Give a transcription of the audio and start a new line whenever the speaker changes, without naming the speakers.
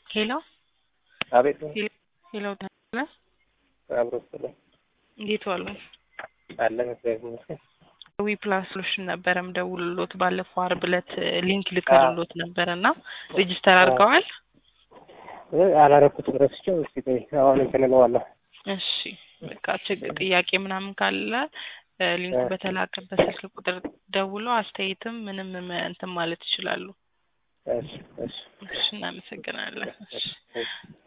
ሄሎ
አቤት
ሄሎ ተለ
አብሮ ስለ
እንዴት ዋሉ?
አለን እግዚአብሔር ይመስገን።
ዊ ፕላስ ሶሉሽን ነበረም ደውልሎት ባለፈው አርብ ዕለት ሊንክ ልከልሎት ነበረ እና ሬጅስተር አድርገዋል?
አላረኩትም ረስቼው። እስኪ ቆይ አሁን እንትን እለዋለሁ።
እሺ በቃ ችግር ጥያቄ ምናምን ካለ ሊንኩ በተላከበት ስልክ ቁጥር ደውለው አስተያየትም ምንም እንትን ማለት ይችላሉ።
እሺ እሺ
እሺ እናመሰግናለን። እሺ
እሺ